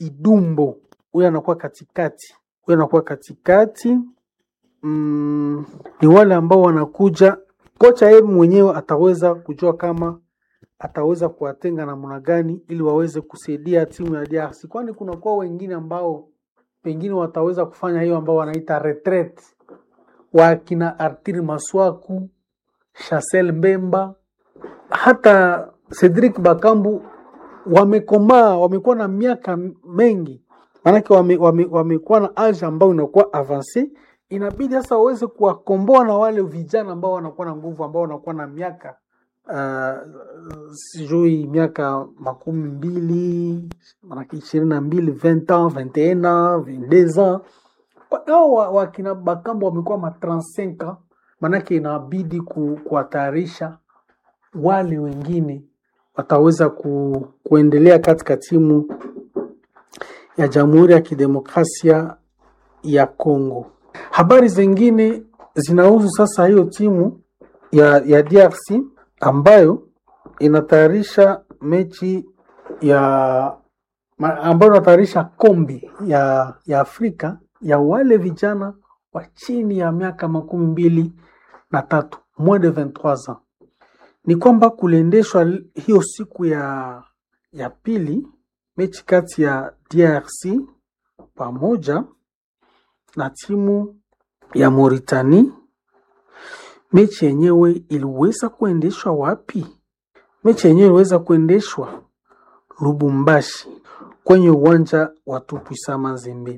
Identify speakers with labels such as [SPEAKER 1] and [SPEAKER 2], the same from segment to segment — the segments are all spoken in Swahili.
[SPEAKER 1] Idumbo, huyo anakuwa katikati, huyo anakuwa katikati. Mm, ni wale ambao wanakuja, kocha yeye mwenyewe ataweza kujua kama ataweza kuwatenga namna gani ili waweze kusaidia timu ya DRC, kwani kunakuwa wengine ambao pengine wataweza kufanya hiyo ambao wanaita retreat, wakina Artir Maswaku, Chancel Mbemba, hata Cedric Bakambu wamekomaa, wamekuwa na miaka mengi, maanake wamekuwa wame, wamekuwa na age ambayo inakuwa avance. Inabidi sasa waweze kuwakomboa na wale vijana ambao wanakuwa na nguvu, ambao wanakuwa na miaka uh, sijui miaka makumi mbili manake ishirini na mbili vingt ans vingt et un ans vingt deux ans ao wakina Bakambo wamekuwa ma 35 ans, manake inabidi ku, kuwatayarisha wale wengine wataweza ku, kuendelea katika timu ya Jamhuri ya Kidemokrasia ya Kongo. Habari zingine zinahusu sasa hiyo timu ya, ya DRC ambayo inatayarisha mechi ya ma- ambayo inatayarisha kombe ya, ya Afrika ya wale vijana wa chini ya miaka makumi mbili na tatu moins de 23 ans. Ni kwamba kuliendeshwa l- hiyo siku ya, ya pili mechi kati ya DRC pamoja na timu ya Mauritania. Mechi yenyewe iliweza kuendeshwa wapi? Mechi yenyewe iliweza kuendeshwa Lubumbashi kwenye uwanja wa Tupuisa Mazembe.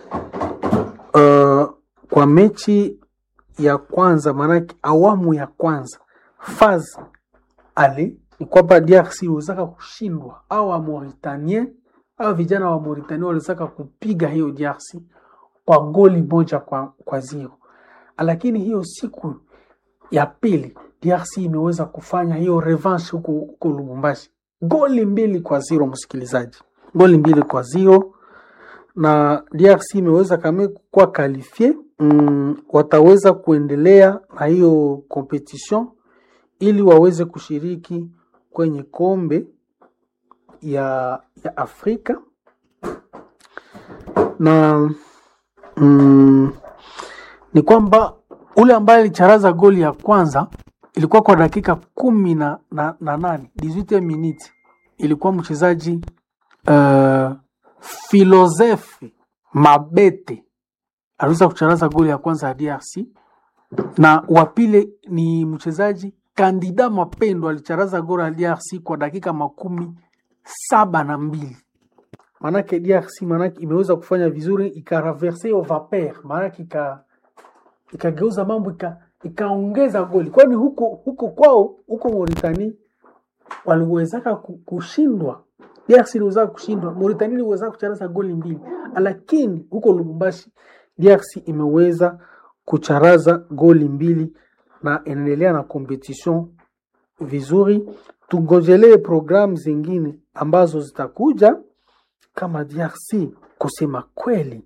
[SPEAKER 1] Uh, kwa mechi ya kwanza, maanake awamu ya kwanza faz ale ni kwamba DRC iliwezaka kushindwa au wa Mauritanien au vijana wa Mauritania waliwezaka kupiga hiyo DRC kwa goli moja kwa, kwa zero, lakini hiyo siku ya pili DRC imeweza kufanya hiyo revanche huko huko Lubumbashi, goli mbili kwa zero, msikilizaji, goli mbili kwa zero, na DRC imeweza kama kuwa kalifie mm, wataweza kuendelea na hiyo competition ili waweze kushiriki kwenye kombe ya, ya Afrika na mm, ni kwamba ule ambaye alicharaza goli ya kwanza ilikuwa kwa dakika kumi na, na, na nane 18 minutes ilikuwa mchezaji uh, Filozefe Mabete aliweza kucharaza goli ya kwanza ya DRC na wa pili ni mchezaji Kandida Mapendo alicharaza goli ya DRC kwa dakika makumi saba na mbili maanake DRC maanake imeweza kufanya vizuri ikaraverse hiyo vapeur maanake ika ikageuza mambo ika, ikaongeza goli kwani huko huko kwao huko Mauritania waliwezaka ku- kushindwa DRC iliweza kushindwa Mauritania iliweza kucharaza goli mbili lakini huko Lubumbashi DRC imeweza kucharaza goli mbili na inaendelea na competition vizuri tungojelee programu zingine ambazo zitakuja kama DRC kusema kweli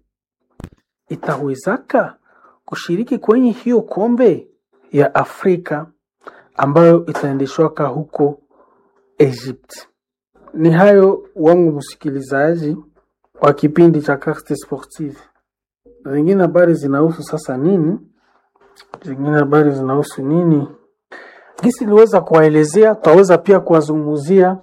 [SPEAKER 1] itawezaka kushiriki kwenye hiyo kombe ya Afrika ambayo itaendeshwaka huko Egypt. Ni hayo wangu msikilizaji wa kipindi cha Carte Sportive. Zingine habari zinahusu sasa nini? Zingine habari zinahusu nini? Gisi niliweza kuwaelezea, tutaweza pia kuwazungumzia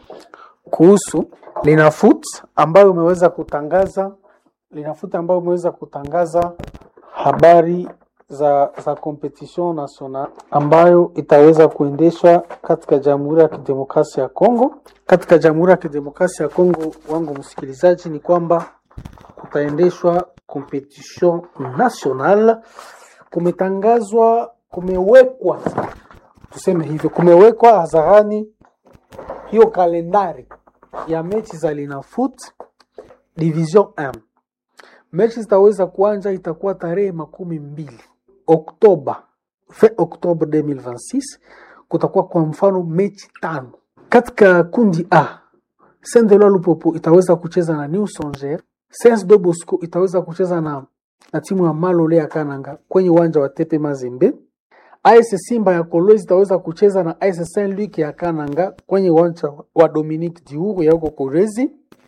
[SPEAKER 1] kuhusu Linafoot ambayo umeweza kutangaza Linafoot ambayo umeweza kutangaza habari za za competition national ambayo itaweza kuendeshwa katika Jamhuri ya Kidemokrasia ya Kongo. Katika Jamhuri ya Kidemokrasia ya Kongo, wangu msikilizaji, ni kwamba kutaendeshwa competition national. Kumetangazwa, kumewekwa, tuseme hivyo, kumewekwa hadharani hiyo kalendari ya mechi za Linafoot Division 1. Mechi zitaweza kuanza, itakuwa tarehe makumi mbili Oktoba, fin Oktoba 2026. Kutakuwa kwa mfano mechi tano katika kundi A. Saint Eloi Lupopo itaweza kucheza na New Songea. Saint de Bosco itaweza kucheza na, na timu ya Malole ya Kananga kwenye uwanja wa Tepe Mazembe. AS Simba ya Kolwezi itaweza kucheza na AS Saint Luc ya Kananga kwenye uwanja wa Dominique Diouro ya huko Kolwezi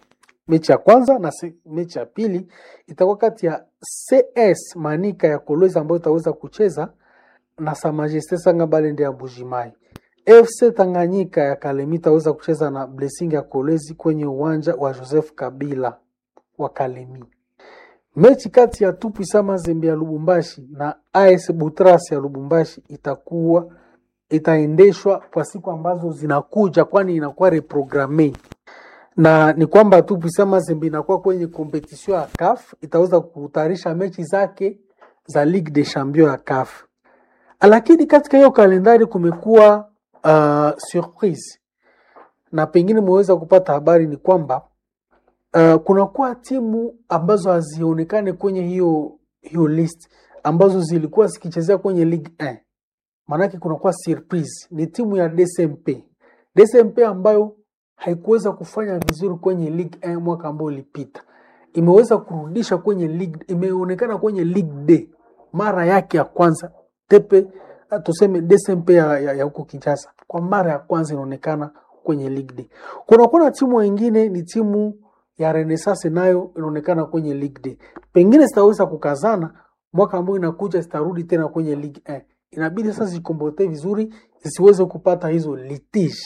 [SPEAKER 1] mechi ya kwanza na se, mechi ya pili itakuwa kati ya CS Manika ya Kolwezi ambayo itaweza kucheza na Sa Majesté Sanga Balende ya Bujimai. FC Tanganyika ya Kalemi itaweza kucheza na Blessing ya Kolwezi kwenye uwanja wa Joseph Kabila wa Kalemi. Mechi kati ya Tupwisa Mazembe ya Lubumbashi na AS Butras ya Lubumbashi itakuwa itaendeshwa kwa siku ambazo zinakuja, kwani inakuwa reprogramme na ni kwamba Tupwisa Mazembe inakuwa kwenye kompetition ya CAF, itaweza kutayarisha mechi zake za Ligue des Champions ya CAF, lakini katika hiyo kalendari kumekuwa uh, surprise na pengine mweweza kupata habari ni kwamba uh, kunakuwa timu ambazo hazionekane kwenye hiyo hiyo list ambazo zilikuwa zikichezea kwenye Ligue 1. Maanake kunakuwa surprise, ni timu ya DSMP. DSMP ambayo haikuweza kufanya vizuri kwenye Ligue 1 mwaka ambao ulipita, imeweza kurudisha kwenye Ligue, imeonekana kwenye Ligue D mara yake ya kwanza tepe tuseme DSMP ya, ya, ya huko Kinshasa kwa mara ya kwanza inaonekana kwenye Ligue D. Kunakuwa na timu wengine ni timu ya Renaissance nayo inaonekana kwenye Ligue D. Pengine zitaweza kukazana mwaka ambao inakuja zitarudi tena kwenye Ligue 1. Inabidi sasa zikombote vizuri zisiweze kupata hizo litige.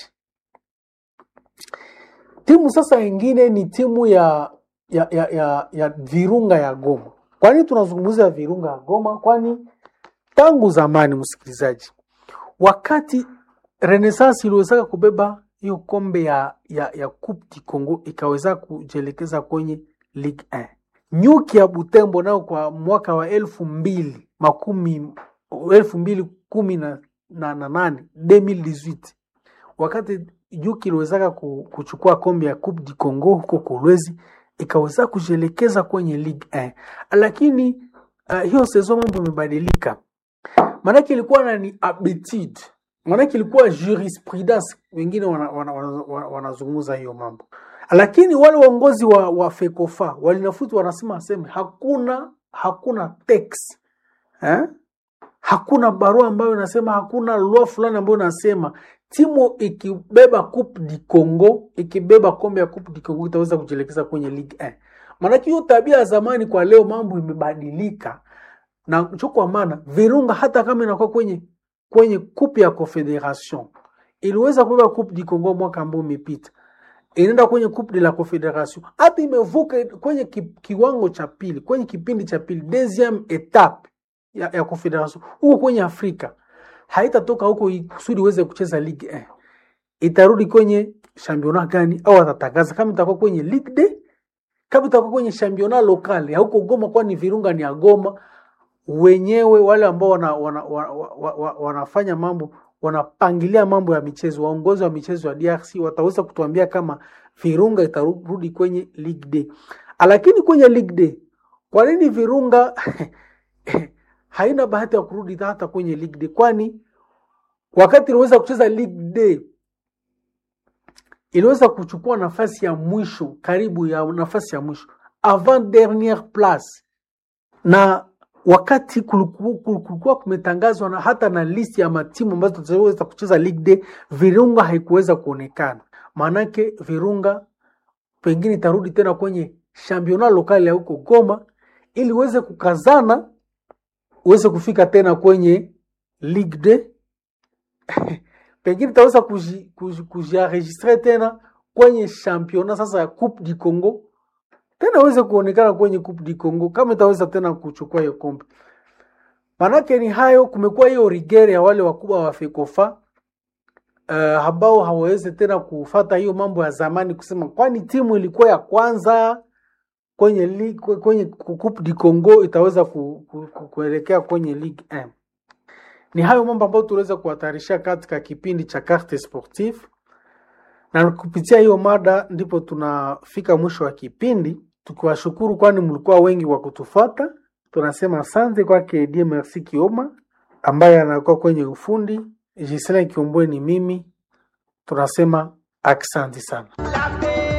[SPEAKER 1] Timu sasa ingine ni timu ya ya, ya, ya, ya Virunga ya Goma. Kwa nini tunazungumzia Virunga ya Goma? Kwani tangu zamani, msikilizaji, wakati Renaissance iliwezaka kubeba hiyo kombe ya, ya, ya Coupe du Congo ikaweza kujielekeza kwenye Ligue 1. Nyuki ya Butembo nao kwa mwaka wa elfu mbili makumi elfu mbili kumi na, na, na nane 2018 wakati Nyuki iliwezaka kuchukua kombe ya Coupe du Congo huko Kolwezi ikaweza kujielekeza kwenye Ligue 1, lakini uh, hiyo sezon mambo imebadilika, maanake ilikuwa na ni habitude maanake ilikuwa jurisprudence, wengine wanazungumza wana, wana, wana, wana hiyo mambo, lakini wale waongozi wa, wa FECOFA walinafuti wanasema aseme hakuna hakuna text eh? hakuna barua ambayo inasema, hakuna loi fulani ambayo inasema timu ikibeba Coupe du Congo ikibeba kombe ya Coupe du Congo itaweza kujielekeza kwenye Ligue 1. Maanake hiyo tabia ya zamani kwa leo mambo imebadilika, na cho kwa maana Virunga hata kama inakuwa kwenye kwenye coupe ya Confederation iliweza kubeba coupe du Congo mwaka ambao umepita, inaenda kwenye coupe de la Confederation, hata imevuka kwenye ki, kiwango cha pili, kwenye kipindi cha pili deuxième etape ya, ya Confederation huko kwenye Afrika, haitatoka huko kusudi iweze kucheza Ligue 1, itarudi kwenye championnat gani? Au atatangaza kama itakuwa kwenye Ligue D, kama itakuwa kwenye championnat local ya huko Goma, kwani Virunga ni ya Goma wenyewe wale ambao wana, wana, wana, wana, wanafanya mambo wanapangilia mambo ya michezo, waongozi wa michezo ya DRC wataweza kutuambia kama Virunga itarudi kwenye Ligue D. Lakini kwenye Ligue D, kwa nini Virunga haina bahati ya kurudi hata kwenye Ligue D? Kwani wakati iliweza kucheza Ligue D iliweza kuchukua nafasi ya mwisho, karibu ya nafasi ya mwisho, avant dernière place na wakati kulikuwa kumetangazwa na hata na listi ya matimu ambazo zitaweza kucheza Ligue D, Virunga haikuweza kuonekana. Maanake Virunga pengine itarudi tena kwenye championnat lokali ya huko Goma ili uweze kukazana uweze kufika tena kwenye Ligue D pengine itaweza kujienregistre tena kwenye championnat sasa ya Coupe du Congo tena aweze kuonekana kwenye Coupe du Congo kama itaweza tena kuchukua hiyo kombe. Manake ni hayo, kumekuwa hiyo rigere ya wale wakubwa wa FECOFA uh, ambao hawawezi tena kufata hiyo mambo ya zamani, kusema kwani timu ilikuwa ya kwanza kwenye ligue, kwenye Coupe du Congo itaweza ku, ku, ku, kuelekea kwenye Ligue 1. Ni hayo mambo ambayo tuliweza kuhatarisha katika kipindi cha Carte Sportive na kupitia hiyo mada ndipo tunafika mwisho wa kipindi, tukiwashukuru kwani mlikuwa wengi wa kutufuata. Tunasema asante kwake Die Merci Kioma ambaye anakuwa kwenye ufundi. Gisela Kiombwe ni mimi, tunasema aksanti sana.